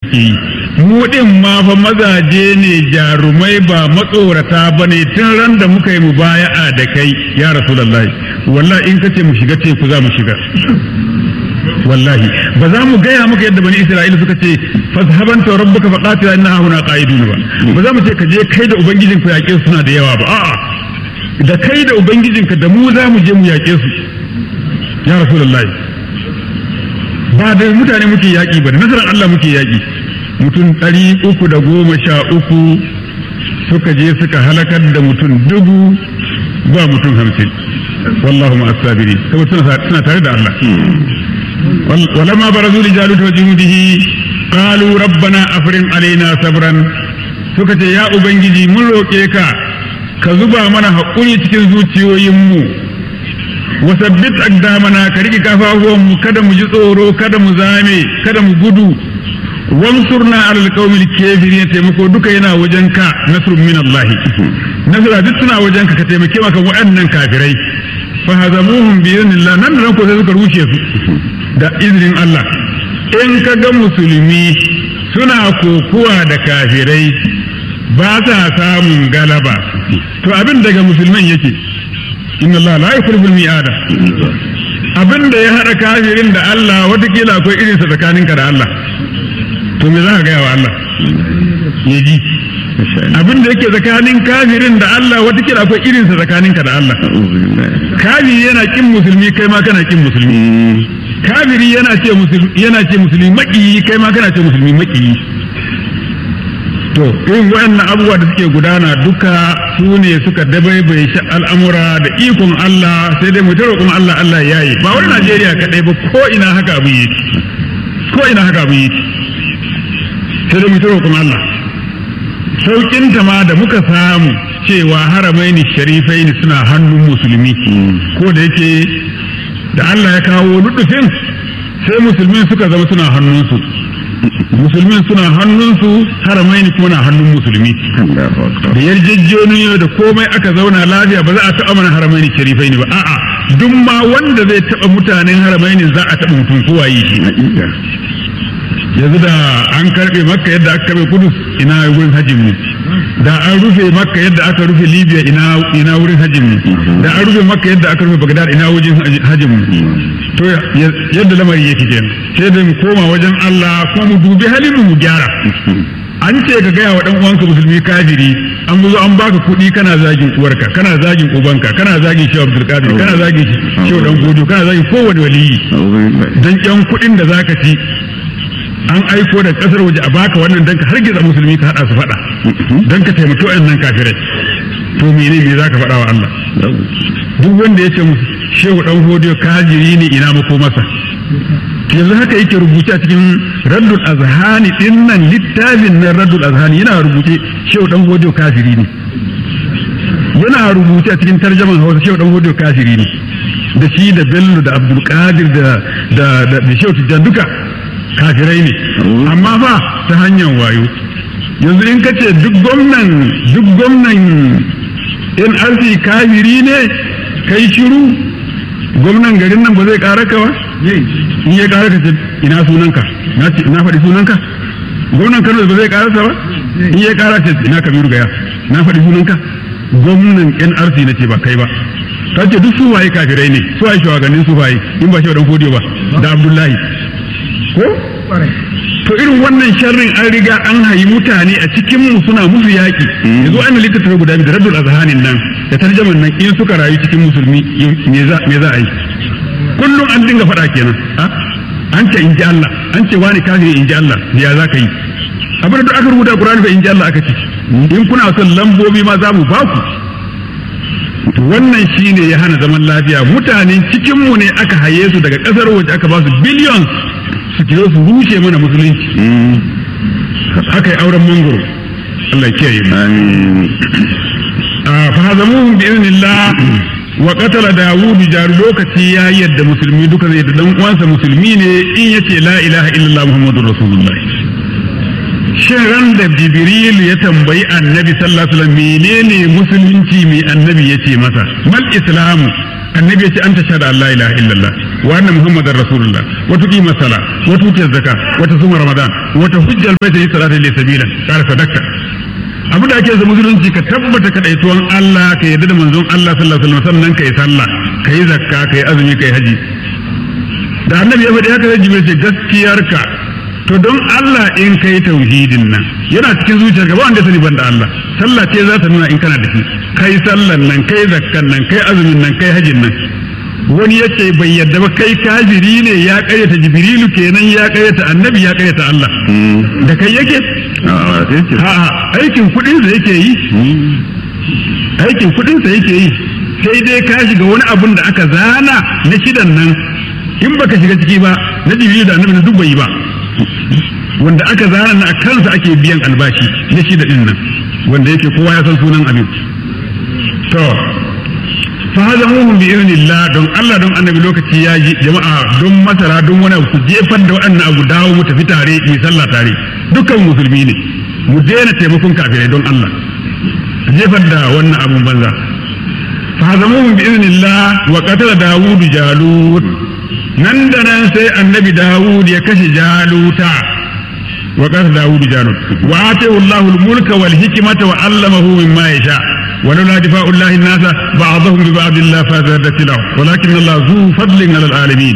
mu din ma fa mazaje ne jarumai ba matsorata ba ne tun ran da muka yi mubaya'a da kai ya rasulullahi wallahi in kace mu shiga teku za mu shiga wallahi ba za mu gaya maka yadda bani isra'ila suka ce fazhaban ta rabbuka faqatila inna huna qa'idun ba ba za mu ce ka je kai da ubangijin ku yaƙe su suna da yawa ba a'a da kai da ubangijinka da mu za mu je mu yaƙe su ya rasulullahi ba da mutane muke yaƙi ba da nasarar Allah muke yaƙi mutum ɗari uku da goma sha uku suka je suka halakar da mutum dubu ba mutum hamsin wallahu ma asabiri saboda suna tare da Allah ولما برزوا لجالوت وجنوده قالوا ربنا أفرم علينا صبرا suka ce ya ubangiji mun roƙe ka ka zuba mana haƙuri cikin zuciyoyinmu wasabbit aqdamana ka rike kafafuwanmu kada mu ji tsoro kada mu zame kada mu gudu wansurna alal qaumil kafirin taimako duka yana wajen ka nasrun min Allah nasra duk suna wajen ka ka taimake maka waɗannan kafirai fa hazamuhum bi idhnillah nan da ko sai suka rushe su da izinin Allah in ka ga musulmi suna kokuwa da kafirai ba sa samun galaba to abin daga musulman yake inna Allah la yukhlifu al-mi'ada abin da ya hada kafirin da Allah watakila akwai irinsa tsakaninka da Allah to me za ka gaya wa Allah ya ji abin da yake tsakanin kafirin da Allah watakila akwai irinsa tsakaninka da Allah kafiri yana kin musulmi kai ma kana kin musulmi kafiri yana ce musulmi yana ce musulmi makiyi kai ma kana ce musulmi makiyi to irin waɗannan abubuwa da suke gudana duka su ne suka dabaibaye shi al'amura da ikon Allah sai dai mu ta roƙon Allah Allah ya yi ba wani Najeriya kaɗai ba ko ina haka abu yi ko ina haka abu yi sai dai mu ta roƙon Allah saukin ta ma da muka samu cewa haramaini sharifai ne suna hannun musulmi ko da yake da Allah ya kawo ludufin sai musulmin suka zama suna hannunsu musulmin suna hannunsu haramai ne kuma na hannun musulmi da yarjejjoniyo da komai aka zauna lafiya ba za a taɓa mana haramai ne sharifai ne ba a'a duk ma wanda zai taɓa mutanen haramai ne za a taɓa mutum kowa yi shi yanzu da an karɓe makka yadda aka karɓe kudus ina wurin hajjin mu da an rufe makka yadda aka rufe libya ina ina wurin hajjin mu da an rufe makka yadda aka rufe bagdad ina wajen hajjin mu to yadda lamari yake kenan sai da mu koma wajen Allah kuma mu dubi halin mu gyara an ce ka gaya wa dan uwanka musulmi kafiri an zo an baka kuɗi kana zagin uwarka kana zagin ubanka kana zagin shehu abdul qadir kana zagin shehu dan godo kana zagin kowane waliyi dan yan kuɗin da zaka ci an aiko da kasar waje a baka wannan dan ka hargiza musulmi ka hada su fada dan ka taimaki wayannan kafirai to mene me zaka faɗa wa Allah duk wanda ya ce musu shehu dan hodiyo kajiri ne ina mako masa yanzu haka yake rubuce a cikin raddul azhani din nan littafin nan raddul azhani yana rubuce shehu dan hodiyo kafiri ne yana rubuce a cikin tarjaman hausa shehu dan hodiyo kafiri ne da shi da bello da abdul qadir da da da shehu tijjan duka kafirai ne amma fa ta hanyar wayo yanzu in ka ce duk gwamnan duk gwamnan nrc kafiri ne kai shiru gwamnan garin nan ba zai kara ka ba in ya kara ka ce ina sunanka na faɗi sunanka gwamnan kano ba zai kara ba in ya kara ce ina kabiru gaya na faɗi sunanka gwamnan nrc na ce ba kai ba ta ce duk su waye kafirai ne su waye shugabannin su waye in ba shi wa fodiyo ba da abdullahi ko to irin wannan sharrin an riga an hayi mutane a cikin mu suna musu yaki yanzu an littattafai guda biyu da raddul azhanin nan da tarjaman nan in suka rayu cikin musulmi me za me za a yi kullum an dinga faɗa kenan an ce in ji Allah an ce wani kafiri in ji Allah ya za ka yi abin da aka rubuta Qur'ani fa in ji Allah aka ce in kuna son lambobi ma za mu ba ku wannan shine ya hana zaman lafiya mutanen cikin mu ne aka haye su daga kasar waje aka ba su billions su kiro su rushe mana musulunci aka yi auren mangoro Allah kiyaye mu fa hazamuhum bi idnillah wa qatala dawud jaru lokaci ya yadda musulmi duka zai da dan uwansa musulmi ne in yace la ilaha illallah muhammadur rasulullah shin ran da jibril ya tambayi annabi sallallahu alaihi wasallam menene musulunci mai annabi yace masa mal islamu annabi ya ce an tashhadu an la ilaha illallah wa anna muhammadar rasulullah wa tuqima sala wa tuti zakka wa tasuma ramadan wa tahujjal baita li salati li sabila kar sadaka abu da ake zama musulunci ka tabbata ka daituwan Allah ka yarda da manzon Allah sallallahu alaihi wasallam sannan kai sallah kai zakka kai azumi kai haji da annabi ya faɗi haka sai jibril ce gaskiyarka to don Allah in kai tauhidin nan yana cikin zuciyarka ba wanda sani banda Allah sallah ce za ta nuna in kana da shi kai sallan nan kai zakkan nan kai azumin nan kai hajin nan wani yace bai yadda ba kai kafiri ne ya karyata jibrilu kenan ya karyata annabi ya karyata Allah da kai yake ha aikin kudin sa yake yi aikin kudin sa yake yi sai dai ka shiga wani abun da aka zana na shidan nan in baka shiga ciki ba na jibrilu da annabi duk bai yi ba wanda aka zana na kansa ake biyan albashi na shida din nan wanda yake kowa ya san sunan abin to fa hada muhum bi idnillah don Allah don annabi lokaci ya ji jama'a don masara don wani ku jefar da waɗannan abu dawo mu tafi tare mu sallah tare dukkan musulmi ne mu daina taimakon kafirai don Allah jefar da wannan abun banza fa hada muhum bi idnillah wa qatala dawud jalut nan da nan sai annabi dawud ya kashe jaluta wa qatala dawud jalut wa atahu Allahu al-mulka wal hikmata wa 'allamahu mimma yasha ولولا دفاع الله الناس بعضهم ببعض الله فزادت له ولكن الله ذو فضل على العالمين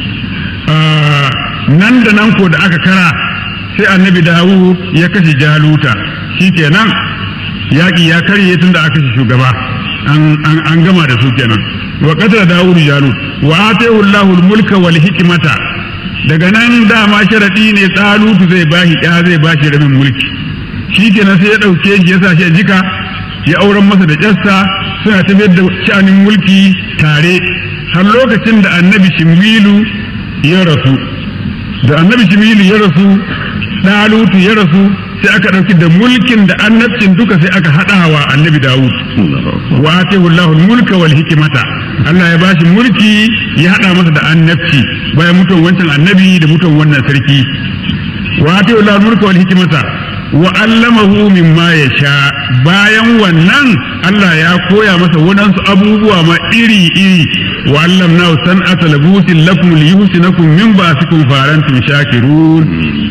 nan da nan ko da aka kara sai annabi dawud ya kashe jaluta shikenan yaƙi ya karye tun da aka kashe shugaba an gama da su kenan wa qatala dawud jalut wa atahu Allahu mulka wal hikmata daga nan dama sharadi ne tsalutu zai bashi ya zai bashi rabin mulki shikenan sai ya dauke shi ya sa shi jika ya auren masa da ƙyarsa suna tafiyar da sha'anin mulki tare har lokacin da annabi shimilu ya rasu da annabi shimilu ya rasu ɗalutu ya rasu sai aka ɗauki da mulkin da annabcin duka sai aka haɗa wa annabi dawud wa atahu Allahu mulka wal hikmata Allah ya bashi mulki ya haɗa masa da annabci bayan mutuwan wancan annabi da mutuwan wannan sarki wa atahu Allahu mulka wal hikmata wa allamahu mimma ya sha bayan wannan Allah ya koya masa waɗansu abubuwa ma iri iri wa allamna san'ata labusin lakum liyusinakum min ba'sikum farantum shakirun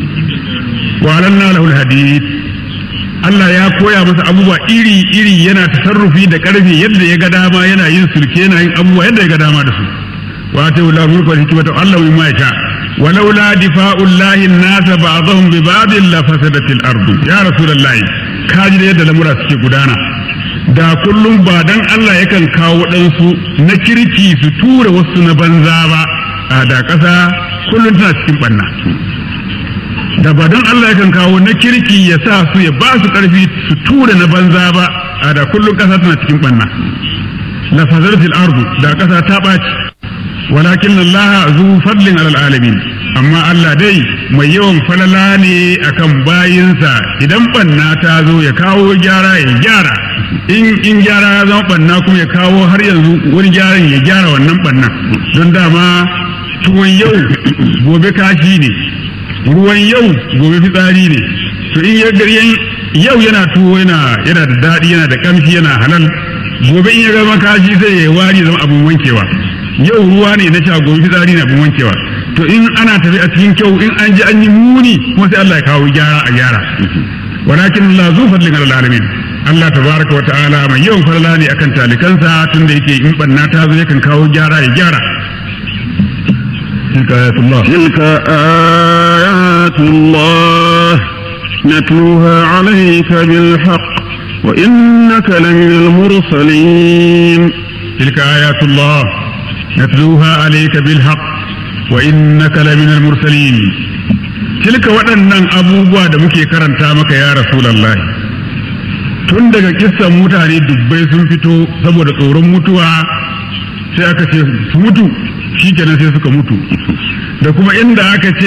wa alanna lahu alhadid Allah ya koya masa abubuwa iri iri yana tasarrufi da karfi yadda ya ga dama yana yin sulke yana yin abubuwa yadda ya ga dama da su wa ta wula mulku wal hikmata Allah mimma ya sha ولولا دفاع الله الناس بعضهم ببعض لفسدت الارض يا رسول الله kaji da yadda lamura suke gudana da kullum ba dan Allah yakan kawo waɗansu na kirki su tura wasu na banza ba a da ƙasa kullum tana cikin ɓanna da ba dan Allah yakan kawo na kirki ya sa su ya ba su ƙarfi su tura na banza ba a da kullum ƙasa tana cikin ɓanna la fazaratil ardu da ƙasa ta ɓaci walakin Allah zu fadlin alal alamin amma Allah dai mai yawan falala ne akan bayinsa idan banna ta zo ya kawo gyara ya gyara in in gyara ya zama banna kuma ya kawo har yanzu wani gyaran ya gyara wannan banna don dama tuwon yau gobe kashi ne ruwan yau gobe fitsari ne to in ya garyen yau yana tuwo yana yana da daɗi yana da kamshi yana halal gobe in ya gama kashi sai ya wari zama abun wankewa yau ruwa ne na sha gobe fitsari na bin wankewa to in ana tafi a cikin kyau in an ji an yi muni kuma sai Allah ya kawo gyara a gyara walakin Allah zu fadlin alal alamin Allah tabaraka wa ta'ala mai yawan farla ne akan talikansa tunda yake in banna ta zo yakan kawo gyara ya gyara تلك آيات الله تلك آيات الله نتلوها عليك بالحق وإنك لمن المرسلين تلك آيات الله نتلوها عليك بالحق وإنك لمن المرسلين تلك waɗannan abubuwa da muke karanta maka ya Rasulallah tun daga kissan mutane dubbai sun fito saboda tsoron mutuwa sai aka ce su mutu shi kenan sai suka mutu da kuma inda aka ce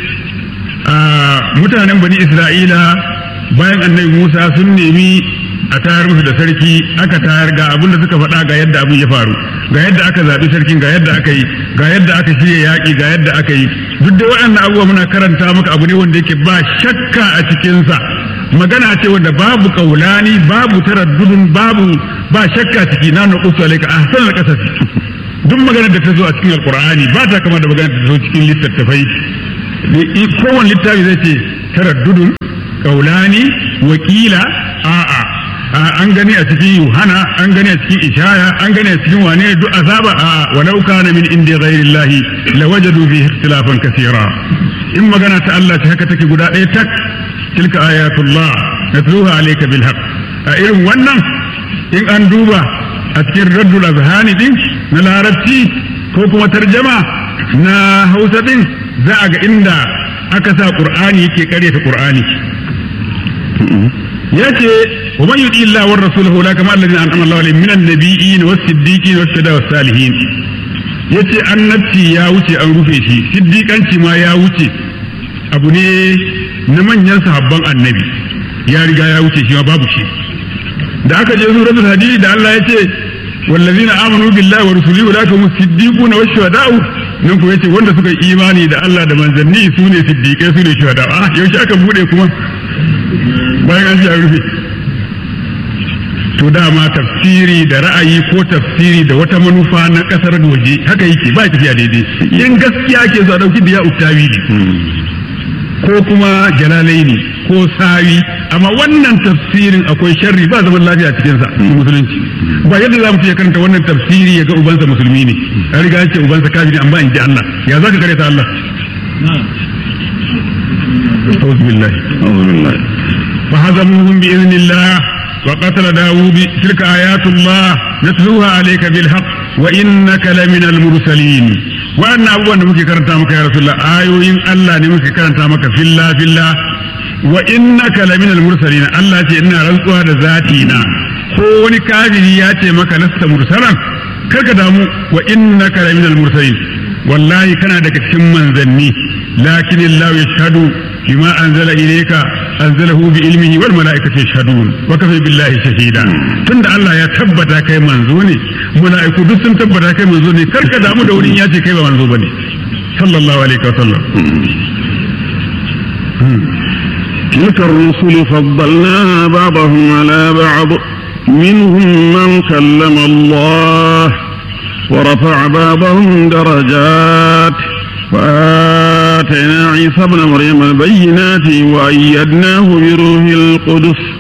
mutanen bani Isra'ila bayan annabi Musa sun nemi a tayar musu da sarki aka tayar ga abin da suka faɗa ga yadda abin ya faru ga yadda aka zaɓi sarkin ga yadda aka yi ga yadda aka shirya yaƙi ga yadda aka yi duk da waɗannan abubuwa muna karanta maka abu ne wanda yake ba shakka a cikinsa magana ce wanda babu kaulani babu taraddudun babu ba shakka ciki na nuqsu alayka ahsanal qasas duk maganar da ta zo a cikin alkur'ani ba ta kama da maganar da ta zo cikin littattafai kowane littafi zai ce taraddudun kaulani wakila a'a an gani a cikin yuhana an gani a cikin ishaya an gani a cikin wane duk azaba a walau kana min indi ghairillahi lawajadu fihi ikhtilafan kaseera in magana ta Allah ta haka take guda ɗaya tak tilka ayatullah natluha alayka bil haqq a irin wannan in an duba a cikin raddul azhani din na larabci ko kuma tarjama na hausa din za a ga inda aka sa qur'ani yake karyata qur'ani yace wa man yudi Allah war rasulahu la kama alladhina an'ama Allahu alaihim minan nabiyyin was siddiqin was shuhada was salihin yace annabci ya wuce an rufe shi siddiqanci ma ya wuce abu ne na manyan sahabban annabi ya riga ya wuce shi ma babu shi da aka je suratul hadid da Allah yace wallazina amanu billahi wa rasulihi ulaka hum siddiquna wash shuhada'u nan ko yace wanda suka yi imani da Allah da manzanni su ne siddiqai su ne shuhada ah yaushe aka bude kuma bayan an ji an rufe to dama tafsiri da ra'ayi ko tafsiri da wata manufa na kasar waje haka yake ba tafiya daidai in gaskiya ke so a dauki da ya uktawi ne ko kuma jalalai ne ko sawi amma wannan tafsirin akwai sharri ba zaman lafiya cikin sa musulunci ba yadda za mu ce karanta wannan tafsiri ya ga ubansa musulmi ne an riga ce ubansa kafiri amma in ji Allah ya za ka kare ta Allah أعوذ بالله أعوذ بالله فهزموهم بإذن الله وقتل داود تلك آيات الله نتلوها عليك بالحق وإنك لمن المرسلين وأن أبوان نمكي كرنتا مكا يا رسول الله آيوين الله نمكي كرنتا مكا في الله في الله وإنك لمن المرسلين الله تي إنا رزقها ذاتينا ko wani kafiri ya ce maka lasta mursalan karka damu wa innaka la minal mursalin wallahi kana daga cikin manzanni lakin Allah yashhadu bima anzala ilayka anzalahu bi ilmihi wal malaikatu yashhadun wa kafa billahi shahida tunda Allah ya tabbata kai manzo ne mala'iku duk sun tabbata kai manzo ne karka damu da wurin ya ce kai ba manzo bane sallallahu alaihi wa sallam تلك الرسل فضلنا بعضهم على بعض منهم من كلم الله ورفع بعضهم درجات وآتينا عيسى ابن مريم البينات وأيدناه بروح القدس